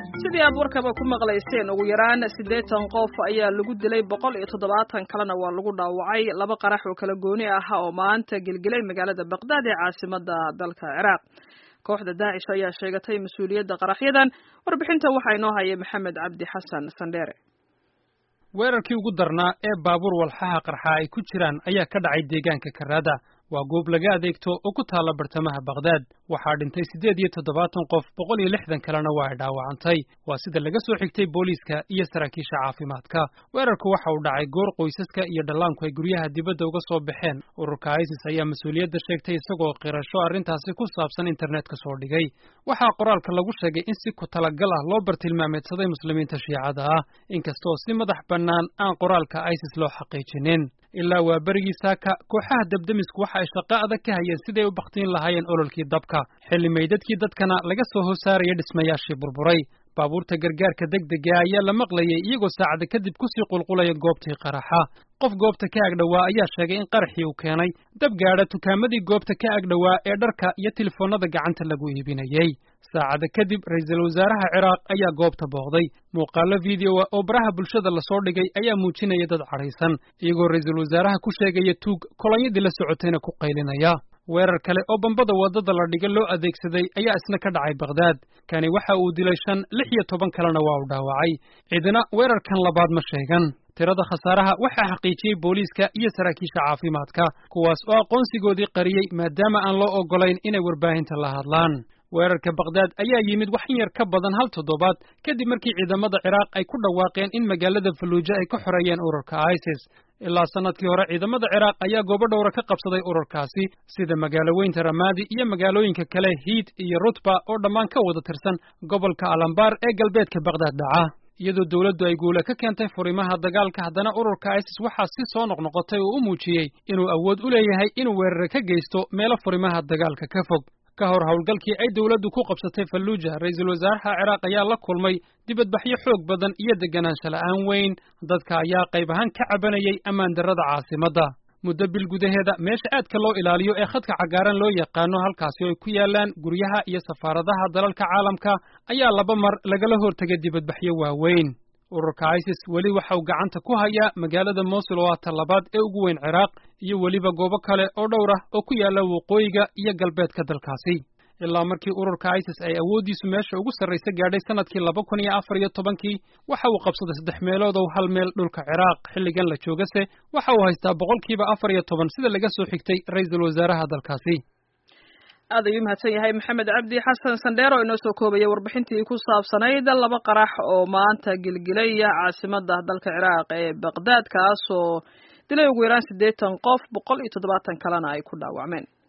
sidii aad warkaba ku maqlayseen ugu yaraan siddeetan qof ayaa lagu dilay boqol iyo toddobaatan kalena waa lagu dhaawacay laba qarax oo kala gooni ah oo maanta gelgelay magaalada baqdaad ee caasimada dalka ciraaq kooxda daacish ayaa sheegatay mas-uuliyadda qaraxyadan warbixinta waxaa inoo hayay maxamed cabdi xasan sandheere weerarkii ugu darnaa ee baabuur walxaha qarxa ay ku jiraan ayaa ka dhacay deegaanka karaada waa goob laga adeegto oo ku taalla bartamaha bakhdad waxaa dhintay siddeed iyo toddobaatan qof boqol iyo lixdan kalena waa ay dhaawacantay waa sida laga soo xigtay booliiska iyo saraakiisha caafimaadka weerarku waxa uu dhacay goor qoysaska iyo dhallaanku ay guryaha dibadda uga soo baxeen ururka isis ayaa mas-uuliyadda sheegtay isagoo qirasho arrintaasi ku saabsan internetka soo dhigay waxaa qoraalka lagu sheegay in si ku talagal ah loo bartilmaameedsaday muslimiinta shiicada ah inkastoo si madax bannaan aan qoraalka isis loo xaqiijinin ilaa waa berigii saaka kooxaha dabdemisku waxa ay shaqo adag ka hayeen siday u bakhtiin lahaayeen ololkii dabka xilli meydadkii dadkana laga soo hosaaraya dhismayaashii burburay baabuurta gargaarka degdega ayaa la maqlayay iyagoo saacada kadib kusii qulqulaya goobtii qaraxa qof goobta ka agdhowaa ayaa sheegay in qaraxii uu keenay dab gaadha tukaamadii goobta ka agdhowaa ee dharka iyo telefoonnada gacanta lagu iibinayey saacada kadib ra'iisul wasaaraha ciraaq ayaa goobta booqday muuqaallo fideoa oo baraha bulshada lasoo dhigay ayaa muujinaya dad cadhaysan iyagoo ra'iisul wasaaraha ku sheegaya tuug kolonyadii la socotayna ku qaylinaya weerar kale oo bambada waddada la dhiga loo adeegsaday ayaa isna ka dhacay bakhdad kani waxa uu dilay shan lix iyo toban kalena waa uu dhaawacay cidina weerarkan labaad ma sheegan tirada khasaaraha waxaa xaqiijiyey booliiska iyo saraakiisha caafimaadka kuwaas oo aqoonsigoodii qariyey maadaama aan loo oggolayn inay warbaahinta la hadlaan weerarka bakhdad ayaa yimid wax in yar ka badan hal toddobaad kadib markii ciidamada ciraaq ay ku dhawaaqeen in magaalada falluuja ay ka xoreeyeen ururka isis ilaa sannadkii hore ciidamada ciraaq ayaa goobo dhowra ka qabsaday ururkaasi sida magaalo weynta ramaadi iyo magaalooyinka kale hiid iyo rutba oo dhammaan ka wada tirsan gobolka alambaar ee galbeedka bakhdad dhaca iyadoo dowladdu ay guula ka keentay furimaha dagaalka haddana ururka isis waxaa si soo noqnoqotay oo u muujiyey inuu awood u leeyahay inuu weerare ka geysto meelo furimaha dagaalka ka fog ka hor howlgalkii ay dowladdu ku qabsatay falluuja ra'iisul wasaaraha ciraaq ayaa la kulmay dibadbaxyo xoog badan iyo deganaansho la'aan weyn dadka ayaa qayb ahaan ka cabanayay ammaan darrada caasimadda muddo bil gudaheeda meesha aadka loo ilaaliyo ee khadka cagaaran loo yaqaano halkaasi oo ay ku yaalaan guryaha iyo safaaradaha dalalka caalamka ayaa laba mar lagala hortegay dibadbaxyo waaweyn ururka isis weli waxa uu gacanta ku hayaa magaalada mosul oo ah talabaad ee ugu weyn ciraaq iyo weliba goobo kale oo dhowr ah oo ku yaalla waqooyiga iyo galbeedka dalkaasi ilaa markii ururka isis ay awooddiisu meesha ugu sarraysa gaadhay sannadkii laba kun iyo afar iyo tobankii waxa uu qabsaday saddex meelood oo hal meel dhulka ciraaq xilligan la joogase waxa uu haystaa boqolkiiba afar iyo toban sida laga soo xigtay ra'iisul wasaaraha dalkaasi aad ayuu mahadsan yahay maxamed cabdi xasan sandheer oo inoo soo koobaya warbixintii ku saabsanayd laba qarax oo maanta gilgilaya caasimada dalka ciraaq ee baqdaad kaas oo dilay ugu yaraan siddeetan qof boqol iyo toddobaatan kalena ay ku dhaawacmeen